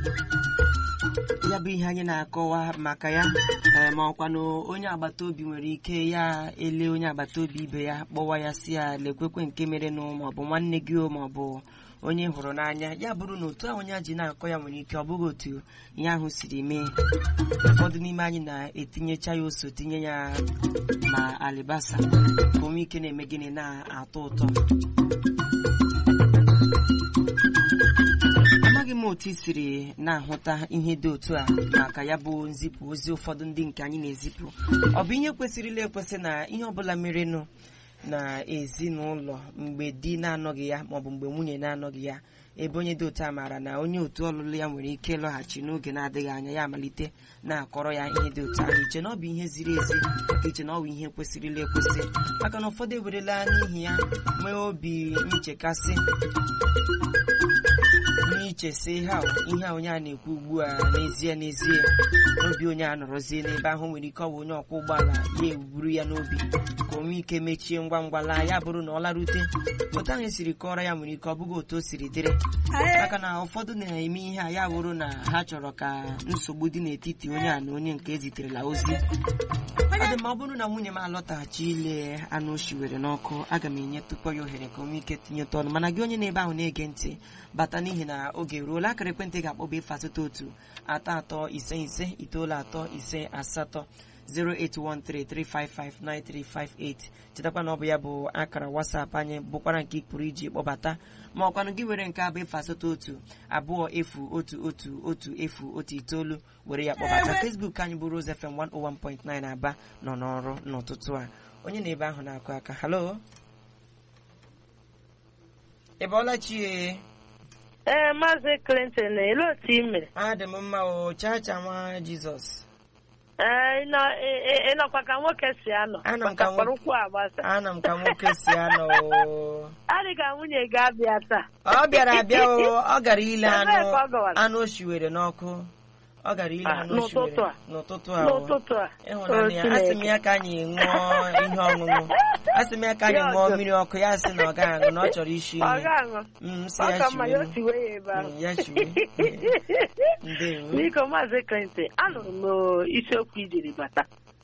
ya bụ ihe anyị na-akọwa maka ya ee, ma ọkwanụ onye agbata obi nwere ike ya ele onye agbata obi ibe ya kpọwa ya si ya lekwekwe nke merenụ maọbụ nwanne gị o maọbụ onye hụrụ n'anya ya bụrụ na otu ahụ onye a ji na-akọ ya nwere ike ọ bụghị otu ihe ahụ siri mee ụfọdụ n'ime anyị na-etinyecha ya ose tinye ya ma alibasa ka o nwee ike na-eme gịnị na-atọ ụtọ amaghị m otu i siri na-ahụta ihe dị otu a maka ya bụ nzipụ ozi ụfọdụ ndị nke anyị na-ezipụ ọ bụ ihe kwesịrịla ekwesị na ihe ọbụla merenụ na ezinụlọ mgbe di na-anọghị ya maọbụ mgbe nwunye na-anọghị ya ebe onye dị otu a maara na onye otu ọlụlụ ya nwere ike ịlọghachi n'oge na-adịghị anya ya amalite na-akọrọ ya ihe dị otu ahụ iche na ọ bụ ihe ziri ezi ka iche na ọ bụ ihe kwesịrịla ekwesị maka na ụfọdụ ewerela n'ihi ya nwee obi nchekasị n'ichesi ha ihe a onye a na-ekwu ugbu a n'ezie n'ezie n'obi onye a nọrọzie n'ebe ahụ nwere ike ọ bụ onye ọkwọ ụgbọala ya eburu ya n'obi ka o nwee ike mechie ngwa ngwa laa ya bụrụ na ọ larute otu ahụ esiri kọrọ ya nwere ike ọ bụghị otu o siri dịrị maka na ụfọdụ na-eme ihe a ya bụrụ na ha chọrọ ka nsogbu dị n'etiti onye a na onye nke eziterela ozi ọ dị ma ọ bụrụ na nwunye m alọtaghachi ile anụ o shiwere n'ọkụ aga m enye tụkpọ ya ohere ka o nwee ike tinyeta ọnụ mana gị onye na-ebe ahụ na-ege ntị bata n'ihi na oge ruola akara ekwentị ga-akpọba efe asatọ otu atọ atọ ise ise itoolu atọ ise asatọ 08133559358 chetakwa na ọ bụ ya bụ akara wasapụ anyị bụkwara nke ị pụrụ iji kpọbata ma ọkwanụ gị were nke abụ efu asatọ otu abụọ efu otu otu otu efu otu itoolu were ya kpọbata Facebook anyị bụ Rose FM 101.9 Aba nọ n'ọrụ n'ụtụtụ a onye na ebe ahụ na-akụ aka halo ị bọọla chie ee maazị clinton elee otu ị mere adị m mma o chacha nwa jizọs ee ị nọ- ị- ị- ị nọkwa ka nwoke si anọ Anọ m maka ka nwo- kpọrọ ụkwụ agbasa ana m ka nwoke si anọ o adị ka nwunye gị abịa taa ọ bịara abịa o ọ gara ile Ebee anụ ka ọ gawara? anụ o shiwere n'ọkụ ọ gara ile Ah, anụ o n'ụtụtụ shiwere a? n'ụtụtụ a o. n'ụtụtụ a ịhụnanya ya O asị m Chineke. ya ka anyị ṅụọ ihe ọṅụṅụ asị m ya ka anyị Ya ṅụọ ọjọọ. mmiri ọkụ ya sị na ọ gaghị aṅụ na ọ chọrọ ishi ọ ihe ga-aṅụ Mm, sị ọ ya ka mma ya o chiwe tiwe ya ebe ahụ Mm, ya chiwe ndewo biko maazị clinton anụrụ m isiokwu ijiri bata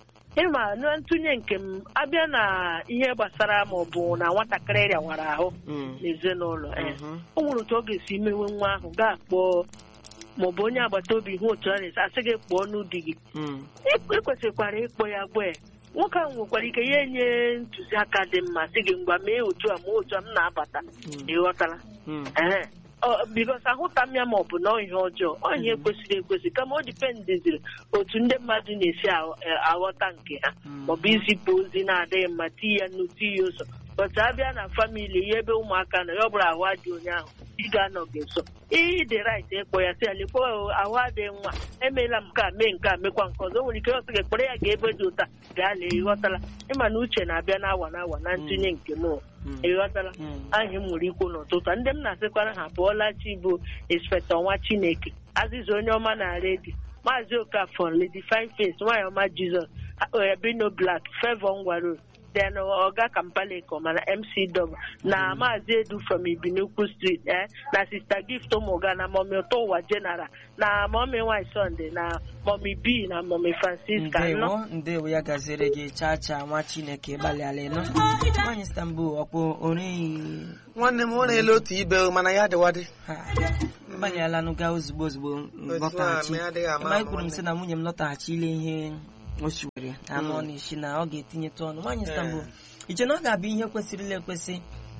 ịma na ntụnye nke m abịa na ihe gbasara ma ọ bụ na nwatakịrị rịawara ahụ Mm, n'ezinụlọ ee mhm, o nwere otu ọ ga-esi mewe nwa ahụ gaa kpọọ maọbụ onye agbata obi hụ otu ọ na-esi asị gị kpọọ n'ụdị gị mm, e kwesịkwara ịkpọ ya gwa ya nwoke ahụ nwekwara ike ya enye ntụziaka dị mma sị gị ngwa mee otu a ma otu a m na-abata mm, ịghọtala mm, ee bikos ahụta m ya ma ọ bụ nọọ ihe ọjọọ ọ ihe kwesịrị ekwesị kama o dipendiziri otu ndị mmadụ na-esi aghọ- eh, aghọta nke ha Mm. maọbụ izipụ ozi na-adịghị mma tii ya nnu tii ya ụzọ bọtụ abịa na famili ya ebe ụmụaka nọ ya ọ bụrụ ahụ adị onye ahụ ị ga-anọ gị nso ihe dị rait ịkpọ ya sị ya lekwa ahụ adịghị nwa emeela m nke a mee nke a mekwa nke ọzọ o nwere ike ọsọ gị kpọrọ ya ga ebe dị ụta gaa lee ịghọtala ịma na uche na-abịa n'awa n'awa na ntụnye nke m mm, ịghọtala mm. anyị m nwere ikwu n'ụtụtụ a. ndị m na-asịkwara ha pụọla chi bụ inspektọ nwa chineke azịza onye ọma na redi maazị okafọ lady fine face nwaanyị ọma jizọs bino black fevọ ngwaro then ọga kampaleko mana mc dọba na maazị edu from ibinukwu street eh, na sista gift ụmụga na mọmi ụtọ ụwa general na mọmi nwanyị sọnde na mọmi b na mọmi francisca nọ ndewo ndewo ya gaziere gị chacha nwa chineke gbalịala ịnọ nwaanyị istanbul ọkpụ oreghị nwanne m ọ na-ele otu ibe o, mana ya dịwadị ha mgbalịala nụga ozugbo ozugbo lọtaghachi ma ya adịghị ama ma ama anyị kwuru m nwanne. sị na nwunye m lọtaghachi ile ihe o shiwere anụ ọ Mm. na-eshi na ọ ga-etinyetụ ọnụ nwaanyị Ee. istanbul iche na ọ ga-abụ ihe kwesịrịla ekwesị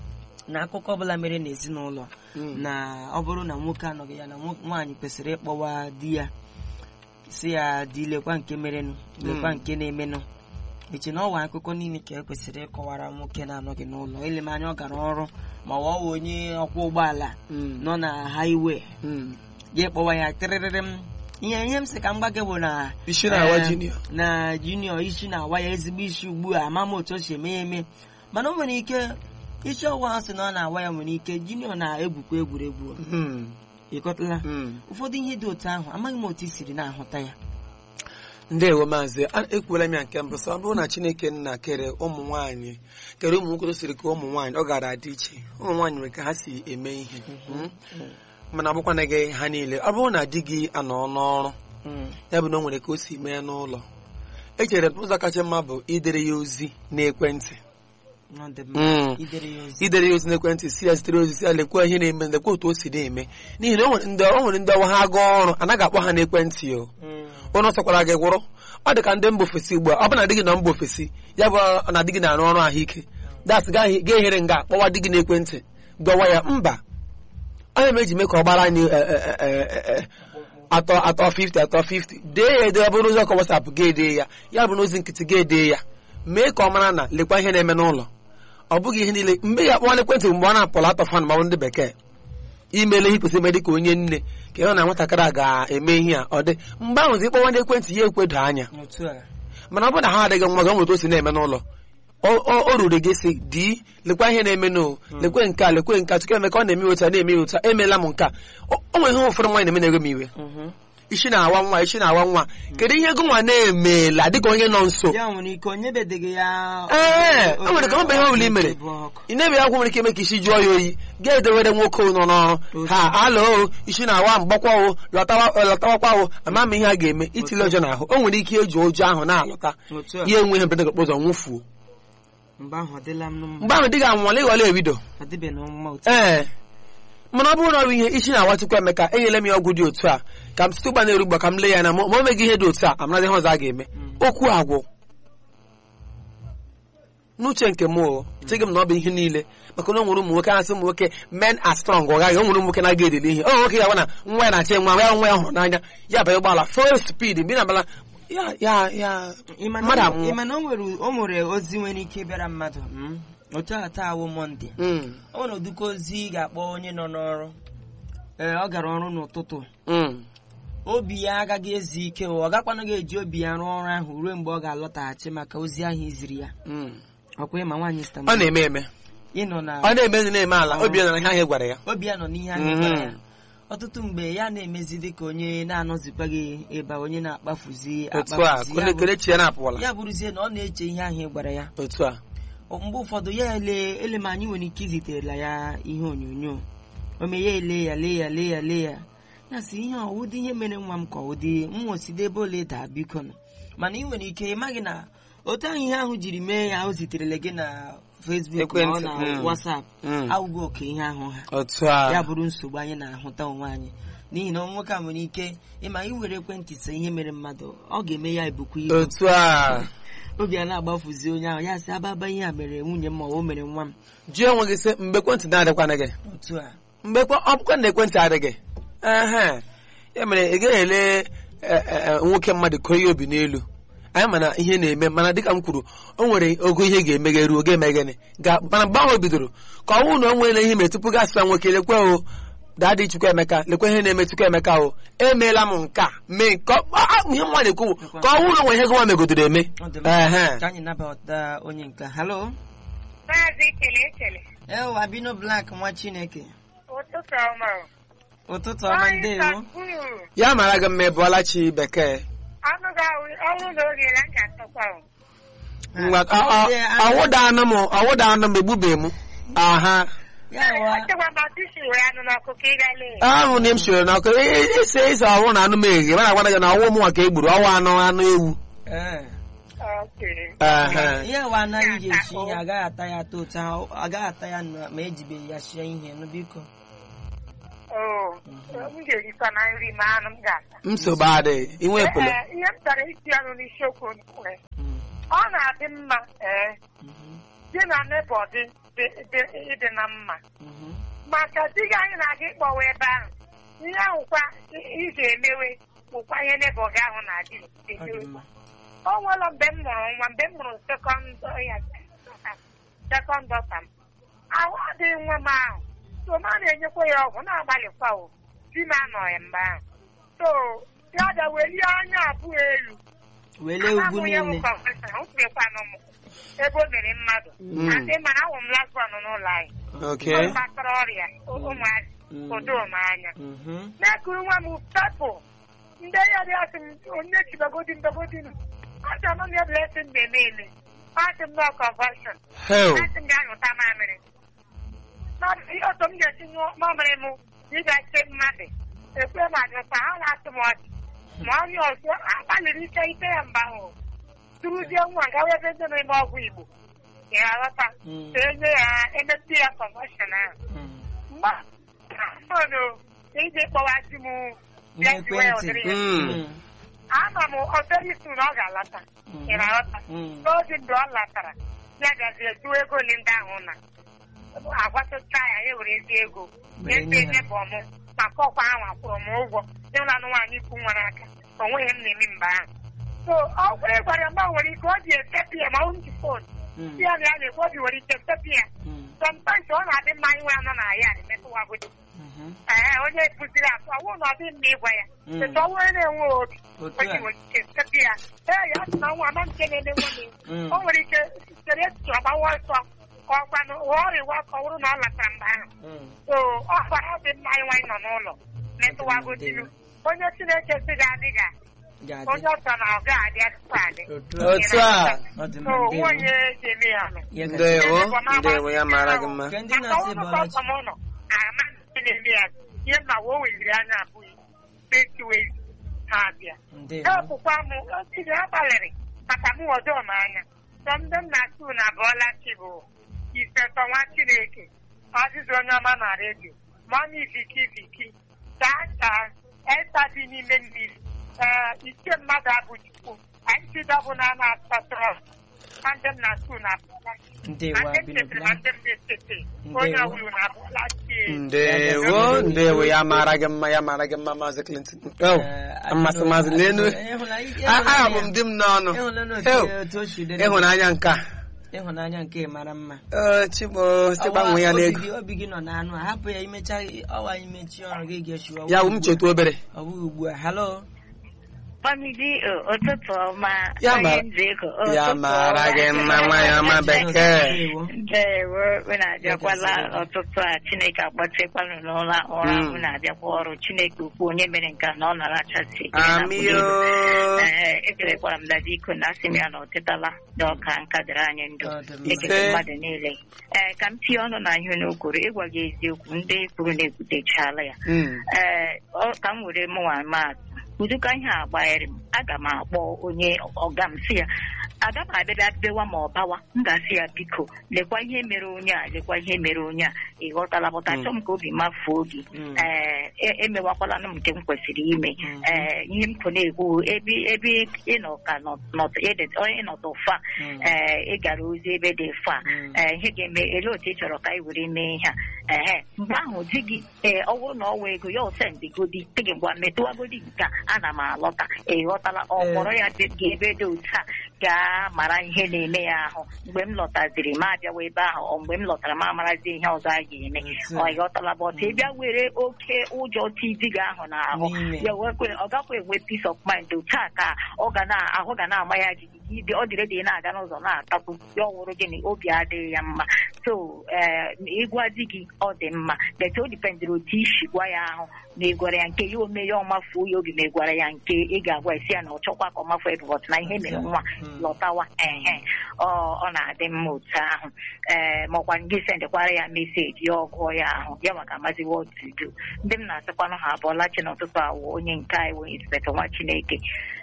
na akụkọ ọbụla mere n'ezinụlọ Mm. na ọ bụrụ na nwoke anọghị ya na nwo- nwaanyị kwesịrị ịkpọwa di ya si ya di lekwa nke merenụ lekwa Mm. nke na-emenụ eche na ọwa akụkọ niile ka ekwesịrị ịkọwara nwoke na-anọghị n'ụlọ ele m anya ọ gara ọrụ ma ọ wụ onye ọkwọ ụgbọala Mm. nọ na haiwe Mm. ya kpọwa ya tịrịrịrị m ihe ihe m sị ka m gwa gị bụ na isi na-awa eh, junior na junior isi na-awa ya ezigbo isi ugbu a ama m otu o si eme ya eme mana o nwere ike isi ọwụwa ahụ sị na ọ na-awa ya nwere ike junior na-egwukwa egwuregwu Mm. ịkọtala Mm. ụfọdụ ihe dị otu ahụ amaghị m otu i siri na-ahụta ya ndewo maazị A- ekwuola m ya nke mbụ sọ ọ bụrụ na chineke nna kere ụmụ nwaanyị kere ụmụ nwoke siri ka ụmụ nwaanyị ọ gara adị iche ụmụ nwaanyị nwere ka ha si eme ihe Mm. mana ọ bụkwana gị ha niile ọ bụrụ na di gị anọ n'ọrụ Mm. ya bụ na o nwere ka o si mee n'ụlọ echere m ụzọ kacha mma bụ idere ya ozi n'ekwentị Ọ dị mma. Mm. idere ya ozi idere ya ozi n'ekwentị si ya zitere ozi si ya lekwa ihe na-eme lekwa otu o si na-eme n'ihi na o nwere ndị o nwere ndị ọwa ha gaa ọrụ anaghị akpọ ha n'ekwentị o Mm. ụnụ sọkwara gị gwụrụ ọ dị ka ndị mba ofesi ugbu a ọ bụ na di gị nọ mba ofesi ya bụ na di gị na-arụ ọrụ ahụike das ga-ehere nga kpọwa di gị n'ekwentị gwawa ya mba onye m eji mee ka ọ gbara anyị e, e, e, e, e, atọ atọ 50 atọ 50 dee ya ede ọ bụrụ n'ụzọ ka wasapụ ga-ede ya ya bụ n'ozi nkịtị ga-ede ya mee ka ọ mara na lekwa ihe na-eme n'ụlọ ọ bụghị ihe niile mgbe ya kpọwa n'ekwentị mgbe ọ na-apụla atọ fan ma ọ bụ ndị bekee imele ihe kwesịrị ime dị ka onye nne ka ịhụ na nwatakịrị a ga-eme ihe a ọ dị mgbe ahụ zi kpọwa n'ekwentị ya ekwedo anya otu a mana ọ bụrụ na ha adịghị nwa gị ọ nwere otu o si na-eme n'ụlọ o o- o ruru gị si di lekwa ihe na-eme no lekwe nke a lekwe nke a tupu eme ka ọ na-eme otu a na-eme otu a emeela m nke a o o nwere ihe ụfọdụ nwaanyị na-eme na-ewe m iwe Mhm. isi na-awa nwa isi na-awa nwa kedu ihe gị nwa na-emela dịka onye nọ nso ya nwere ike onye bedịghị ya ee o nwere ka ọ bụ ihe ọbụla i mere Bụ ọkụ. ị na-ebe ya gwụ nwere ike ime ka isi jụọ ya oyi ga-edewere nwoke nọ n'ọrụ ha alụ isi na-awa m gbakwa o lọtawa lọtawakwa o ama m ihe a ga-eme itili ụjọ n'ahụ o nwere ike eji ụjọ ahụ na-alọta otu a ya enwe ihe mberede okporo ụzọ nwụfuo mgbe ahụ ọ dịla m mma mgbe ahụ dị ga-anwale ịghọla ebido ọ dịbe na mma otu ee mana ọ bụrụ na ọ bụ ihe isi na-awatukwa emeka enyela m ya ọgwụ dị otu a ka m site ụgba na-eru ugba ka m lee ya na ma ma o meghị ihe dị otu a amara ihe ọzọ a ga-eme okwu agwụ n'uche nke m o echeghị m na ọ bụ ihe niile maka na o nwere ụmụ nwoke na-asị ụmụ nwoke men are strong ọ gaghị o nwere ụmụ nwoke na-aga edele ihe o nwoke ga-agwa na nwa ya na-achị nwa ya nwa ya hụrụ n'anya ya banye ụgbọala full speed mgbe ị na-abala ya ya ya Ịma na mmadụ o- anwụọ ịma na o nwere o nwere ozi nwere ike bịara mmadụ mm, otu a taa awụ mọnde Mm, o nwere ụdịka ozi ị ga-akpọ onye nọ n'ọrụ ee ọ gara ọrụ n'ụtụtụ mm. obi ya agaghị ezu ike ọ gakwanụ ga-eji obi ya rụọ ọrụ ahụ ruo mgbe ọ ga-alọtaghachi maka ozi ahụ iziri ya Mm. ọkwa ịma nwaanyị ọ Istanbul na-eme eme ịnọ na ọ na-eme ndị na-eme ala obi ya na ihe ahụ gwara ya obi ya nọ n'ihe ahụ Mhm. gwara ya ọtụtụ mgbe ya na-emezi dịka onye na-anọzikwaghị ebe a, onye na-akpafuzi otu a akpafuzi ya bụ- kelechi ya na-apụwala ya bụrụzie na ọ na-eche ihe ahụ ị gwara ya otu a Ọ- mgbe ụfọdụ ya ele ele ma anyị nwere ike iziterela ya ihe onyonyo o mee ya ele ya lee ya lee ya lee ya ya sị ihe a ụdị ihe mere nwa m ka ụdị nwoside ebe ole daa biko nụ mana ị nwere ike ịmaghị na otu ahụ ihe ahụ jiri mee ya o ziterele gị na Facebook ma ọ Ekwentị, na mm. WhatsApp Mm. awụghị oke ihe ahụ ha otu a ya bụrụ nsogbu anyị na-ahụta onwe anyị n'ihi na nwoke a nwere ike ịma iwere ekwentị see ihe mere mmadụ ọ ga-eme ya ebukwa ibu otu a obi a na-agbafuzi onye ahụ ya sị ababa ihe a mere nwunye m ma ọ mere nwa m jụọ onwe gị sị mgbe ekwentị na-adịkwana gị otu a mgbe ekwe- ọ bụkwa na ekwentị adịghị ehe ya mere ị gaghị ele e, e, e, nwoke mmadụ kụọ ya obi n'elu anyị mana ihe na-eme mana dịka m kwuru o nwere ogo ihe ga-eme gị ruo ga-eme gịnị ga mana mgbe ahụ o bidoro ka ọ bụrụ na o nwere ihe mere tupu gaa sịa nwoke lekwe o daadị chukwu emeka lekwe ihe na-eme chukwu emeka o emeela m nke a mee nke ọ- a- a- ihe nwa na-ekwu bụ ka ọ bụrụ na o nwere ihe gị nwa megodoro eme Ọ dị mma. ehe ka anyị nabata onye nke halo Maazị Ekele Ekele, ewo abino black nwa chineke ụtụtụ ọma. ụtụtụ ọma ndewo ya mara gị mma ịbụọla chi bekee Ọnụ ga-awụ ọnwụ na oge na nka atọkwa o. Ngwa- ọ- ọ- ọwụda anụ m ọwụda anụ m egbubeghị m aha ya wa Ọchịkwa ma tisi were anụ n'ọkụ ka ị gaa lee. ahụ na m siri n'ọkụ ise ise ọwụ na anụ m eghe mana agwana gị na ọwụ m nwa ka e gburu ọwụ anụ anụ ewu ee Okay. Ehe. ihe wa anaghị ji esi ihe agaghị ata ya ata otu ahụ agaghị ata ya na- ma ejibeghị ya sie ihe nụ biko Oo, m ga-erikwa na nri ma anụ m ga-ata. nsogbu adịghị inwe ekwele Ee, ihe m chọrọ iti ọnụ n'isiokwu nwere. Mm, Ọ na-adị mma ee mhm, di na nebọ dị dị- dị- ịdị na mma. mhm. maka di gị anyị na-aga ịkpọwa ebe ahụ ihe ahụkwa ị- ị ga-emewe bụkwa ihe nebọ gị ahụ na-adị ọ dị emewe mma o nwere mgbe m mụrụ nwa mgbe m mụrụ sekọnd ya sekọnd dọta m ahụ adịghị nwa m ahụ so m a na-enyekwa ya ọgwụ na-agbalịkwa o di m anọghị mgbe ahụ so ya bịa welie anya abụọ elu welee ugwu niile ụkwekwanụ m ebe o mere mmadụ Mm. adị mana awụ m lasọn n'ụlọ anyị oke ọ gbasara ọrịa ụmụazị Mm. odo m anya Mhm. na-ekuru nwa m pepụ ndị ya dị asị m onye chibagodi mbagodi m asị m na blessing na-eme eme asị m na conversion hel asị m ga-anyụta mamịrị Na ihe otu m ga-esi nyụọ mamịrị m ịgache mmadụ ekwe mmadụ ka ha na-atụ m ọchị ma onye ọzọ agbalịrị ike ike ya mba ahụ turuzie nwa gawa ebe ndị na-eme ọgwụ igbo ya aghọta Mm. ka enye ya emepe ya kọmọshọn ahụ Mm. mgbe ahụ iji kpọwa di m bịa jiwe ya ụdịrị ya Mm. Mm. ama m ọdịrịsụ na ọ ga-alata Mm. ị na-aghọta Mm. n'oge mgbe ọ latara ya gazie jụọ ego ole ndị ahụ na agwatụcha ya ya werezi ego Were nye nyefee ha. nye bụ ọmụ maka ọkwa ahụ akwụrụ m ụgwọ ịhụlanụ nwaanyị ikwu nwere aka o nweghị m na-eme mgbe ahụ so ọ gwara gwara mgbe nwere ike ọ ji etepi ya ma ọ ji fon Mm. si ya na ya na-ekwu obi nwere ike tepi ya Mm. sọmtaịs ọ na-adị mma inwe anọ na ya metụwagodi Mhm. ee onye kụziri atụ ọwụ na ọ dị mma ịgwa ya Mm. etu ọ nwere na-enwe obi Otu o ji a. nwere ike tepi ya ee ya sị na nwa ama nke na-eme nwunye Mm. o nwere ike sitere echiche ọgbawa ọsọ ka ọ gbanụ ọrịwa ka ọ bụrụ na ọ latara mgbe ahụ Mm. so ọ gwara ọ dị mma ịnwa ịnọ n'ụlọ metụwagodinu onye chineke si ga adị ga Ga-adị. onye ọsọ na ọ ga-adị atụtụ adị Otu a. otu a Ọ dị so mma, ndewo. nwunye ji eme ya nọ Ya ga- ndewo ndewo ya mara gị mma Nke ndị na-asị bụ ọlachi. ụlọ ama ndị na-eme ya ihe ma o weliri anya abụghị festiwezi ha abịa Ndewo. epụkwa m otiri agbalịrị maka m ọjọọ m anya sọ ndị m na-atụ na abụọla chi bụ ifetọ nwa chineke ọzịza onye ọma na redio mọmi viki viki gaa gaa esa dị n'ime mmiri ee ike mmadụ abụ chukwu anyị si dọbụ na na-asatọrọ na ndị m na-atụ na abụọla chi Ndewo, na ndị m Abino chetere na Blanc. ndị m na-echete onye Ndewo. ọbụla na abụọla chi ndewo ndewo ya mara gị mma ya mara gị mma maazị Clinton oh Eh, mmasị maazị n'elu Ịhụnanya- aha bụ m di m n'ọnụ ịhụnanya Ew, otu- otu o si dịrị. ịhụnanya nke a ịhụnanya nke mara mma Ee, chigbo si gbanwee ya Ọwa- n'ego obi gị- obi gị nọ n'anụ a hapụ ya imecha ọwa imechi ọrụ gị ga-echiwa ya wụ m cheta obere ọ bụghị ugbu a halo Mamidi ụtụtụ ọma Ya onye mara- nzego ya ụtụtụ mara ọma. gị mma nwaanyị ọma bekee Ndewo. Ndewo unu abịakwala Ya gasịrị. ọtụtụ a Chineke agbatịkwanụ n'ụra ụra Mm. unu abịakwa ọrụ Chineke ukwu onye mere nke a na ọ narachasị amio ee ekelekwara m dada iko na asị m ya na ọ tetala na ọka nka dịrị anyị ndụ Ọ dị mma. ekele Ise. mmadụ niile ee ka m tinye ọnụ na ihe unu kwuru ịgwa gị eziokwu ndị kwuru na-ekwutechala ya Mm. ee ọ- ka m were mụnwa maatụ ụdịka ihe a gbanyere m aga m akpọ onye ọga m si ya aga m abịabịa bewa ma ọ bawa m ga-asị ya biko lekwa ihe mere onye a lekwa ihe mere onye a ị ghọtala pụta Mm. chọọ m ka obi mafuo gị Mm. ee e- emewakwala m nke m kwesịrị ime Mhm. ee ihe m kọ na-ekwu ebe ebe ịnọ ka nọ- nọt- ịdị- onye ịnọtụ fa Mm. ee ị gara ozi ebe dị fa Mm. ee ihe ga-eme ele otu ị chọrọ ka anyị were mee ihe a ehe mgbe ahụ di gị ee ọ bụrụ na ọ wee ego ya osendịgodi dị gị ngwa metụwagodi nke a ana m alọta ị ghọtala ọ Ee. kpọrọ ya dị gị ebe dị otu a gaa mara ihe na-eme ya ahụ mgbe m lọtaziri ma abịawa ebe ahụ ọ mgbe m lọtara ma amarazi ihe ọzọ a ga-eme Otu a. ọ ị ghọtala bọt ị bịa were oke ụjọ ti di gị ahụ n'ahụ N'ime. ya wekwe ọ gakwa enwe peace of mind otu a ka ọ ga na ahụ ga na-ama ya jijiji ibe ọ dịrị dị na-aga n'ụzọ na-atakwu ya ọwụrụ gịnị obi adịghị ya mma so ee ịgwa di gị ọ dị mma bet o dipendịrị otu isi gwa ya ahụ na ịgwara ya nke ya ome ya ọmafuo ya obi ma ịgwara ya nke ị ga-agwa esi ya na ọ chọkwa ka ọmafuo ya bụbọt na ihe mere nwa Mm. lọtawa ehe ọ ọ na-adị mma otu ahụ ee maọkwa gị sendịkwara ya meseji ya ọgụọ ya ahụ ya maka amaziwa otudo ndị m na-asịkwanụ ha abụọla chi n'ụtụtụ awụ onye nke anyị wee inspektọ nwa chineke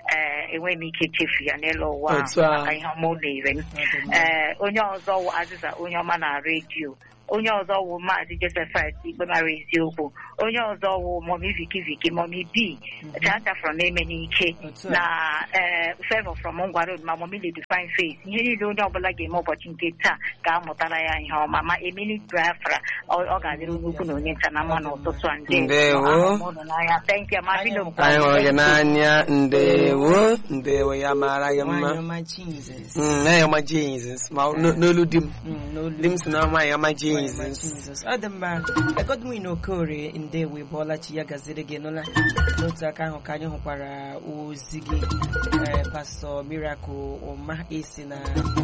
ee enweghị m ike chefu ya n'elu ụwa ahụ Otu a. maka ihe ọma o mere m Ọ dị mma. ee onye ọzọ wụ azịza onye ọma na redio onye ọzọ wụ maazị josephat ikpe mara eziokwu onye ọzọ wụ momi viki viki momi b chacha from eme n'ike Otu a. na ee favor from ngwa road ma momi lady fine face ihe niile onye ọbụla ga-eme ụbọchị nke taa ga-amụtara ya ihe ọma ma emili biafra ọ ọ ga-adịrị onye ukwu na onye nta na mma n'ụtụtụ a ndị Ndewo. n'anya thank you ma bido anyị hụrụ gị n'anya ndewo ndewo ya mara gị Nwaanyị mma ọma Jesus. Mm, na ya ọma Jesus ma n- n'olu di m Mm, n'olu. di m si na nwaanyị ọma Nwaanyị ọma Jesus Jesus. ọ dị mma Godwin Okorie ndewo bụọla chi ya gaziri gị nụla n'otu aka ahụ ka anyị hụkwara ozi gị eh, pastọ Miracle ụma esi na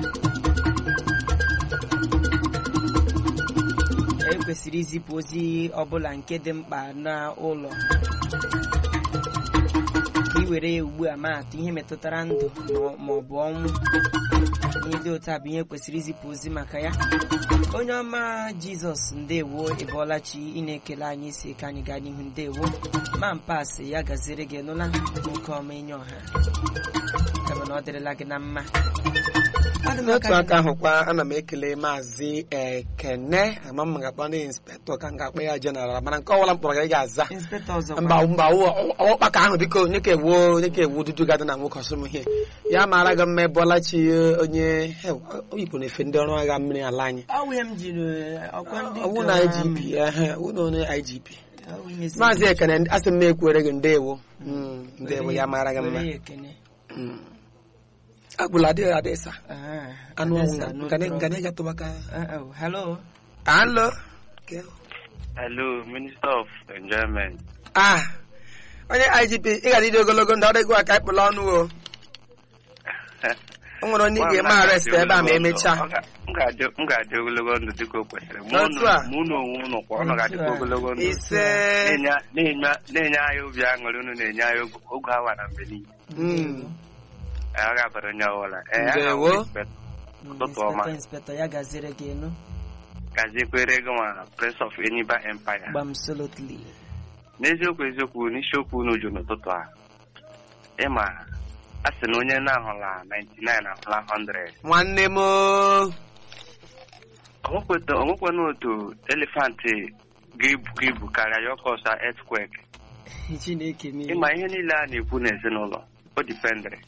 ekwesịrị izipụ ozi ọbụla nke dị mkpa n'ụlọ ka ị were ya ugbu a maatụ ihe metụtara ndụ ma- ma ọ bụ ọnwụ ihe dị otu a bụ ihe kwesịrị izipụ ozi maka ya onye ọma jizọs ndewo ịbọọla chi ị na-ekele anyị si ka anyị gaa n'ihu ndewo ma mpasị ya gaziere gị nụla nwoke ọma enye ọha ebe na ọ dịrịla gị na mma Ọ dị m n'otu aka aka ahụkwa ana m ekele maazị ekene ama m ga-akpọ ndị inspektọ ka m ga-akpọ ya jeneral mana nke ọbụla m kpọrọ ya ị ga-aza inspektọ ọzọ mba mba ọkpaka ahụ biko onye ka ewu onye ka ewu dudu gadị na nwoke ọsọmụhie ya mara gị mma ebọlachi onye oyibo na-efe ndị ọrụ agha mmiri ala anyị ọwụ ihe m jiri ọkwa ndị ọwụ na igp ehe ọwụ na onye igp Ọwụ ihe si- maazị ekene asị m na-ekwere gị ndewo Mm, ndewo ya mara gị mma Were ya ekene. Mm. agbụla adịghị adịsa Ah, anụ ọnwụ Adesa, no nga problem. na ịgatụbaka Uh-oh. hello alo Hello, Minister of Enjoyment. ah onye igp ị gara ịdị ogologo ndị ọrụ ego aka ịkpụla ọnụ o o nwere onye ị ga-eme arrest ebe a ma emechaa M ga-adị m ga-adị ogologo ndụ dịka o kwesịrị. Mụ Otu na- a. mụ na onwe unu kwa ọnụ ga-adịkwa Otu a. ogologo ndụ. ise Na-enye- na-enye- Na-enye anyị obi aṅụrị unu na-enye anyị oge- oge awa na mgbe niile. Mm. Ee, Ọ ga-abara onye ọbụla. Ee, aha Ndewo. m Inspector Ụtụtụ ọma. inspektọ inspektọ ya gaziere gị enu Gazikwere gị nwa Prince of Enyimba Empire. gbam solotly N'eziokwu eziokwu n'isiokwu unu ju n'ụtụtụ a. Ịma a sị na onye na-ahụla 99 ahụla 100. nwanne m o. onwekwana otu elefantị ga-ebu ga ebu karịa ya ọkọ ọsọ earthquake chineke mee ịma ihe niile a na-ekwu n'ezinụlọ o dipendịrị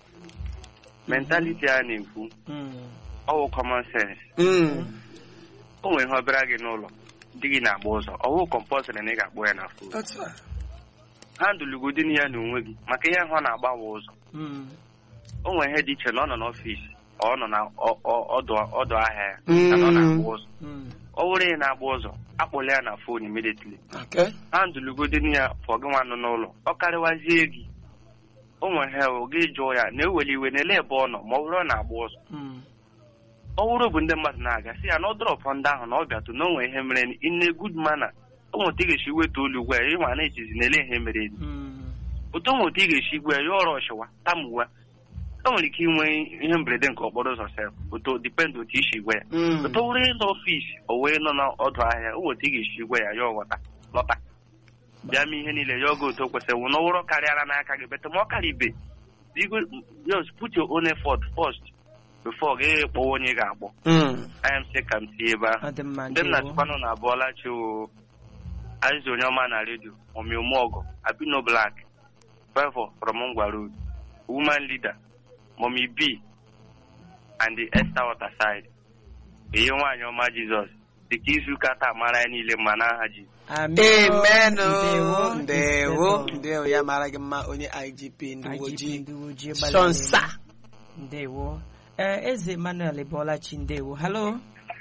mentaliti a na-ekwu Mm. ọwụ common sense Mm. o nwere ihe ọbịara gị n'ụlọ di gị na-agba ụzọ ọwụ kọmpọsịrị na ị ga-akpọ ya na fon Otu a. ha ndụlugodin ya na onwe gị maka ihe ahụ ọ na-agbawa ụzọ Mm. o nwere ihe dị iche na ọ nọ n'ọfịs ọ nọ na ọ- ọ- ọdụ ọdụ ahịa ya na ọ na-agba ụzọ Mm. ọ wụrụ ya na-agba ụzọ akpọla ya na fon immediately Okay. ha ndụlugodin ya fọ gị nwa nọ n'ụlọ ọ karịwazie gị o nwere ha o gị jụọ ya na-eweli iwe na-ele ebe ọ nọ ma ọ bụrụ ọ na-agba ụzọ Mm. ọ wụrụ bụ ndị mmadụ na-aga si ya na ọ dọrọpụ ndị ahụ na ọ bịatụ na o nwere ihe mere ine good mana o nweta ị ga-esi weta olu gwa ya ịnwa na-echizi na ele ihe mere edi Mm. otu o nweta ị ga-esi gwa ya ya ọrụ ọchịwa tamuwa o nwere ike inwe ihe mberede nke okporo ụzọ sef otu dipend otu isi gwa ya Mm. otu ọ wụrụ ịnọ ọfịs o wee nọ n'ọdụ ahịa o nweta ị ga-esi gwa ya ya ọghọta lọta bịa mee ihe niile ya oge otu o kwesịrị wụ na ọ wụrụ karịara n'aka gị bete ma ọ karibe just put your own effort first before gị kpọwa onye ị ga-akpọ Mm. IMC ka m si ebe ahụ ọ dị mma ndị m ndewo. na-achịkwanụ na abụọla chi o azịza onye ọma na redio omi ụmụọgọ abino black favor from ngwa road woman leader mommy b and the esther waterside ihe nwaanyị ọma jizọs dịka izuụka taa mara ya niile mma n'aha ji Amen. amen Ndewo, o. ndewo inspektọ. ndewo ya mara gị mma onye igp ndị uwe IGP ojii ndị uwe ojii gbalịrị shonsa eme. ndewo ee eze emmanuel ebolachi ndewo halo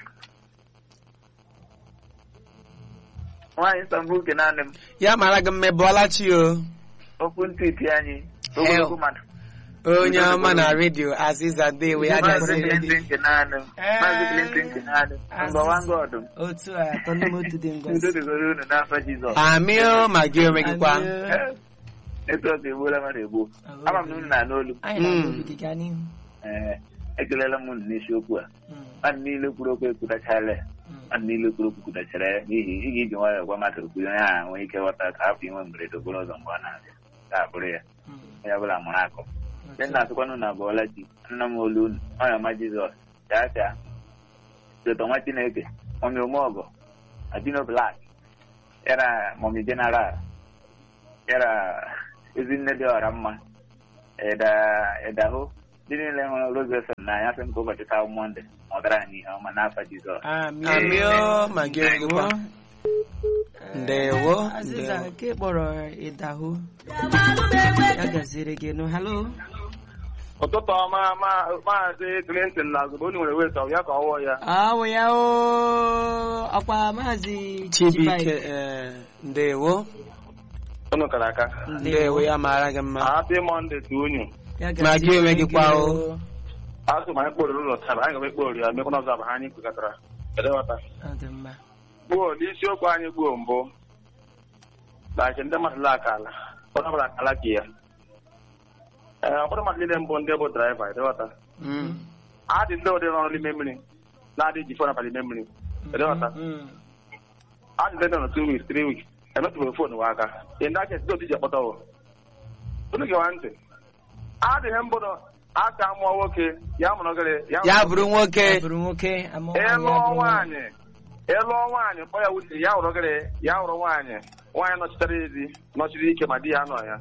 nwaanyị Istanbul ke naanị m ya mara gị mma ebọlachi o okwu ntịtị anyị ogologo mmadụ onye ọma na redio aziza ndewo ya maazị gaziere gị Clinton nke naanị m maazị Clinton nke naanị m ngọwa ngọ ọdụm otu a atọ n'ime otu dị udo ngozi dịgoro unu n'afọ Jizọs amị o ma gị onwe gị kwa Amen. netwọk egbuola mmadụ egbuo ama m na unu na-anụ olu anyị na Mm. obi gị gaa n'ihu ee ekelela m unu n'isiokwu a Mm, mmadụ niile kwuru okwu ekwutachala ya mm. mmadụ niile kwuru okwu kwutachara ya n'ihi ị ga-eji nwayọọ gwa mmadụ okwu onye ahụ nwee ike ghọta ka hapụ inwe mberede okporo ụzọ mgbe ọ na-abịa ka abụrụ ya Mm. onye ọbụla mụrụ akọ ndị Otu a. na-asụkwanụ na abụọla ji nna m olu unu ọnya ọma jizọs chaa chaa soto nwa chineke mọmi omeọgọ adino blak yara mọmi jeneral yara ezinne dị ọra mma ịda ịdahụ ndị niile hụrụ rozeson n'anya sị m ka ụbọchị taa bụ mọnde ma ọ dara anyị ihe ọma n'afọ jizọs Amen. amị o ma gị onwe gị kwa Ndewo, Aziza ndewo. nke kpọrọ ịdahụ ya gaziere gị nụ halo ụtụtụ ọma ma- maazị Clinton na azụba unu nwere weta ya ka ọwụọ ya awụ ya o ọkwa maazị chibike eh, ndewo unu kara aka ndewo ya mara gị mma happy monday to unu Ya Ma gị gaziere onwe gị kwa o. o. azụ ma anyị kpọrọ ụlọ taa anyị ga-ekpọrọ ya mekwana ọzọ bụ ha anyị kwekọtara edewata Ọ dị mma gbuo n'isiokwu anyị gbuo mbụ na nke ndị mmadụ la akala ụfọdụ ọbụla akala ka ya ee ụfọdụ mmadụ niile mbụ ndị bụ draiva edewata Mm. adị ndị ụdị nọrọ n'ime mmiri na-adị ji fon abalị n'ime mmiri Kedu ọta? Mm. adị ndị nọ na two weeks three weeks emetụbeghị fon wa aka in that case ndị otu ji ekpọta wụ unu gewa ntị adịghị mbụ na aka mụọ nwoke ya mụrụ gịrị ya bụrụ nwoke Ya bụrụ nwoke ama nwaanyị, ya ịlụọ bụrụ nwaanyị. nwaanyị ịlụọ nwaanyị kpọ ya wuche ya hụrụ gịrị ya hụrụ nwaanyị nwaanyị nọchitere ezi nọchiri ike ma di ya nọ ya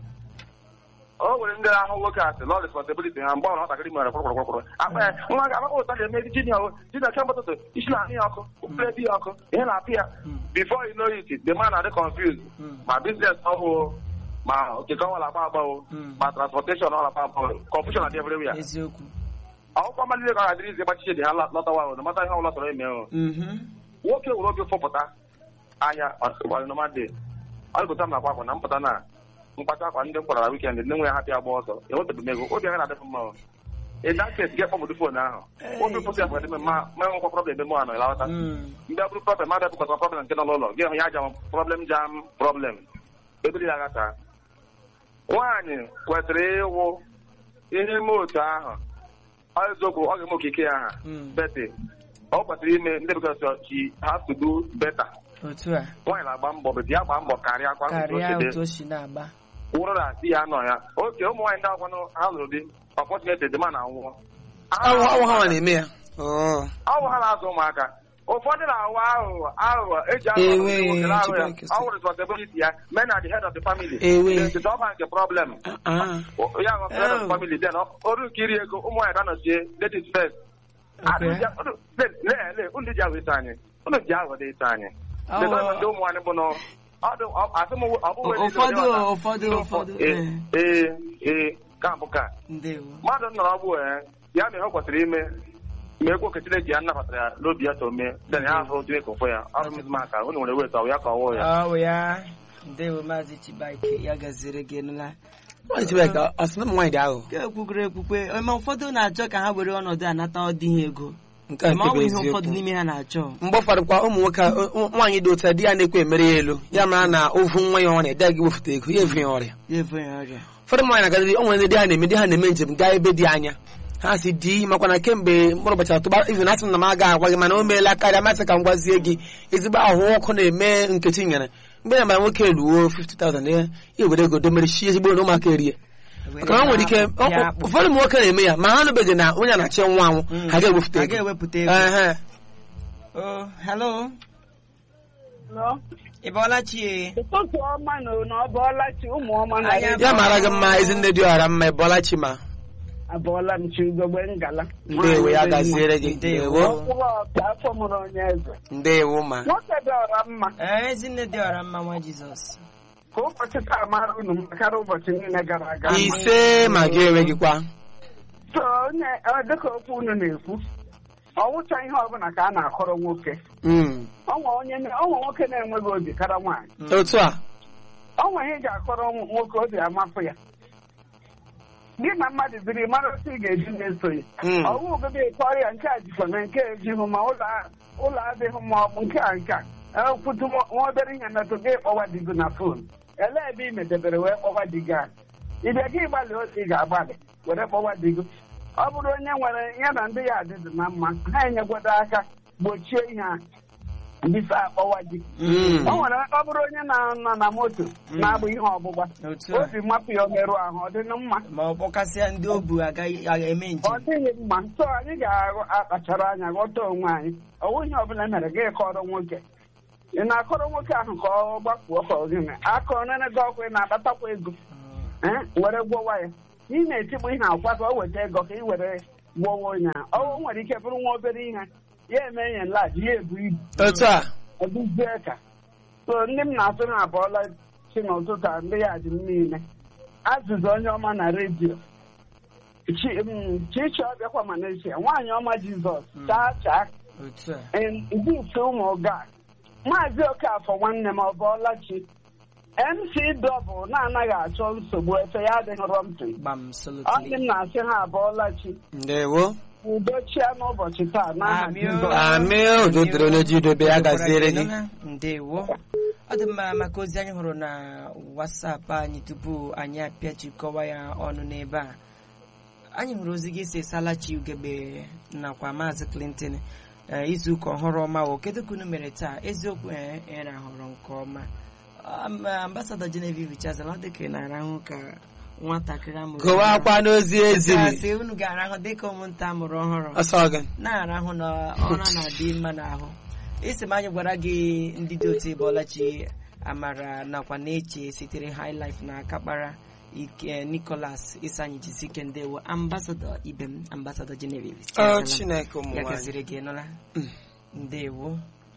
o nwere ndị ahụ nwoke asị lọ responsibility ha mgbe ọrụ nwatakịrị mere kwụrụkwụrụ akpa ya nwa ga amakpa ụta ga-eme di jinia jinia kemgbe ụtụtụ isi na-ahụ ya ọkụ ụfere di ya ọkụ ihe na-apị ya before you know it the man na-adị confused Mm. ma business ọhụụ ma okike ọnwa na-agba agbawo Mm. ma transportation ọ na-agba agbawo confusion na-adị everywhere eziokwu akwụkwọ mmadụ niile ka ọ ga-adịrị izi gbachiche dị ha lọtawa ahụ mata ihe ọbụla sọrọ ime ahụ Mhm. nwoke were oge fọpụta ahịa ọnụmadị ọgụta m nakwa akwa na mpụta na mkpata akwa ndị m kwara na wikend ndị nwe ya hapịa agba ọsọ enwetabeghị m ego obi agaghị adịpụ mma o. in that case gị kpọbụdụ fon ahụ obi fụsị afọ dị mma ma enwekwa problem ebe mụ anọ ịlawata Mm. ndị abụrụ problem ma bịapụkọta problem nke nọ n'ụlọ gị hụ ya jam problem jam problem ebiri ya gata nwaanyị kwesịrị ịwụ ihe ime otu ahụ ọ eziokwu ọ ga-eme okike ya aha Mm. beti ọ kwesịrị ime ndị bekee sọ she has to do better otu a nwaanyị na-agba mbọ beti ya gbaa mbọ karịa kwa karịa otu o si na-agba wụrụ na di ya nọ ya oke ụmụ nwaanyị ndị akwanụ ha lụrụ di ọpọtuneti dị ma na nwụọ ọwụ ọwụ ha nwa na-eme ya Oh. ọwụ ha na-azụ ụmụaka ụfọdụ na-awụ aghụghọ aghụghọ eji aghụghọ Ewe, ndị nwoke na-aghụ ya Chineke sị. ọ wụ responsibility ya men are the head of the family Ewe. It's ọba nke problem Ah. ya ghọ head of Oh. the family then ọ- ọrụ nke iri ego ụmụ nwaanyị ga-anọchie that is first Okay. lee unu ji aghọ ito anyị unu ji aghọ dị ito anyị Ọ- Lekọta ndị ụmụ anyị bụ na ọ dị- ọ- asị m ọ bụghị ndị ụfọdụ dị ọcha. ụfọdụ Ndị ụfọdụ ee ee ee ka bụ ka ndewo mmadụ nọrọ ọgbụ ee ya mere ọ kwesịrị ime ma ekwu oke Chineke ya nabatara ya n'obi ya to mee then ya ahụ Chineke ụfọ ya ọ bụ maka unu nwere wet ọ ya ka ọwụ ya ọ bụ ya ndewo maazị chibaike ya gaziri gị nụla Nwaanyị Chibụike, ọ sị na ụmụ nwaanyị dị aghụghọ ka ekwukwere ekwukwe ma ụfọdụ na-achọ ka ha were ọnọdụ anata ọdịghị ego nke a ma ọ nke bụ bụ ihe ụfọdụ eziokwu n'ime ha na-achọ mgbe ụfọdụ kwa ụmụ nwoke a- ụ- nwaanyị dị otu a di ya na-ekwe emere ya elu ya mara na ovu nwa ya ọrịa dị gị wefụta ego ya efe ya ọrịa ya efe ya ọrịa ụfọdụ nwaanyị na-agadị o nwere ndị di ha na-eme di ha na-eme njem gaa ebe dị anya ha si di makwa na kemgbe mkpụrụ ụbọchị atụba izu na asị m na m agaghị agwa gị mana o meela karịa masị ka m gwazie gị ezigbo ahụ ọkụ na-eme nkechi nyere mgbe ya mara nwoke eluo 50,000 ya ya were ego domere shi ezigbo na ụmụaka erie maka na o nwere ike Ya ọ- akpụ. ụfọdụ ụmụ nwoke na-eme ya ma ha anụbeghị na onye a na-achị nwa anwụ Mm. ha ga-ewepụta Ha ego ga-ewepụta ego Ehe. Oh, hello Hello? ị bọọla chi ụtụtụ ọma na na ọ bụọla chi ụmụ ọma na Anya ya mara gị mma ezinne dị ọra mma ịbọla chi ma abụọla m chi ugogbe ngala ndewo ya gaziere gị Ndewo. ndewo Mkpụrụ ọka afọ mụrụ onye eze ndewo ma nwoke dị ọra mma ee ezinne dị ọra mma nwa jizọs ka ụbọchị taa mara unu mma karịa ụbọchị niile gara aga ise ma gị enweghịkwa so onye ọ dịka okwu unu na-ekwu ọwụcha ihe ọbụla ka a na-akọrọ nwoke Mm. ọnwa onye ọnwa nwoke na-enweghị obi kara nwaanyị otu a ọnwa ihe ị ga-akọrọ nwoke obi amapụ ya gị na mmadụ biri mara otu ị ga-eji na-eso ya Mm. ọwụ ogobe kọrọ ya nke a jikwa na nke a ejighị ma ụlọ a- ụlọ adịghị ma ọ bụ nke a nke a ekwutu nwa nwa obere ihe metụ gị kpọwa di gị na fon elee ebe ị metebere wee kpọwa di gị a ịbịa gị gbalị otu ị ga-agbalị were kpọwa di gị ọ bụrụ onye nwere ya na ndị ya adịdị na mma ha enyegwado aka gbochie ihe a bifo akpọwa di Mm. o nwere ọ bụrụ onye na-anọ na moto na-abụ ihe ọgbụgba otu a obi mapụ ya omerụ ahụ ọ dị mma ma ọ kpọkasịa ndị o bu agaghị aga eme ọ njem dịghị mma so anyị ga-akpachara anya ghọta onwe anyị ọwụ ihe ọbụla mere gị kọrọ nwoke ị na-akọrọ nwoke ahụ ka ọ gbakwuo ka ọ gịnị akọrọ nene gị ọkụ ị na-akpatakwa ego eh, were gwọwa ya ị na-etigbu ihe akwa ka o weta ego ka ị were gwọwa onye ahụ ọ nwere ike bụrụ nwa obere ihe ya eme enye nlaji ya ebu ibu otu a ọ dịzie ka so ndị m na-atụ ha abụọla chi n'ụtụtụ a ndị ya dị m niile azụzụ onye ọma na redio Chi- mm, chichi ọbịakwa Malaysia nwaanyị ọma Jizọs chaa chaa otu a ndị ite ụmụ ga maazị Okafọ nwanne m ọ bụọla chi MC dọbụl na-anaghị achọ nsogbu efe ya adịghị rọmpi gbam ọ dị solotly m na-asị ha abụọla chi ndewo udo chia n'ụbọchị taa n'aha Amị o. Jizọs amị udo dịrị onye ji udobe ya gaziere gị ndewo ọ dị mma maka ozi anyị hụrụ na wasapụ anyị tupu anyị apịachikọwa ya ọnụ n'ebe a anyị hụrụ ozi gị si salachi ugebe nakwa maazị clinton ee, izuụka ọhụrụ ọma wo kedu ka unu mere taa eziokwu ee ị rahụrụ nke ọma Am- ambasadọ genevieve chazala ọ dịka ị na-arahụ ka nwatakịrị amụrụ gụwa ọhụrụ. akwa n'ozi eziri Gasị, unu ga-arahụ dịka ụmụnta amụrụ ọhụrụ ọsọ gị na-arahụ na ọra na-adị mma n'ahụ isi m anyị gwara gị ndị dị otu ịbọlachi amara nakwa na-eche sitere high life na akakpara ike nicholas isanyi jisike ndewo ambasadọ ibe m ambasadọ genevieve ọ Chiazala m. chineke ụmụ ya nwaanyị gaziri gị nụla ndewo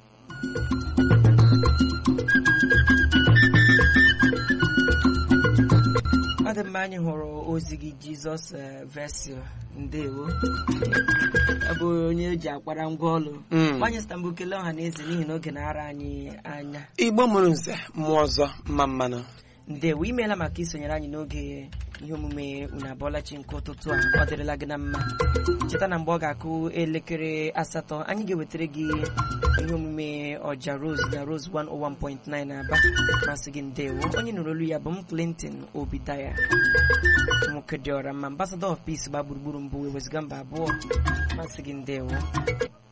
ọ dị mma anyị hụrụ ozi gị jizọs eh, vesio ndewo ọ bụ onye eji akwara ngwa ọlụ Mm. gbanye stambụ kelee ọha na eze n'ihi na oge na-ara anyị anya igbo mụrụ nze mmụọ ọzọ mma mmanụ ndewo imeela maka isonyere anyị n'oge ihe omume unu abụọlachi nke ụtụtụ a ọ dịrịla gị na mma cheta na mgbe ọ ga-akụ elekere asatọ anyị ga-ewetara gị ihe omume ọja rose na rose 101.9 aba masị gị ndewo onye nụrụ olu ya bụ m clinton obidaya nwoke dị ọra mma ambassador of peace gba gburugburu mbụ wezụga mba abụọ masị gị ndewo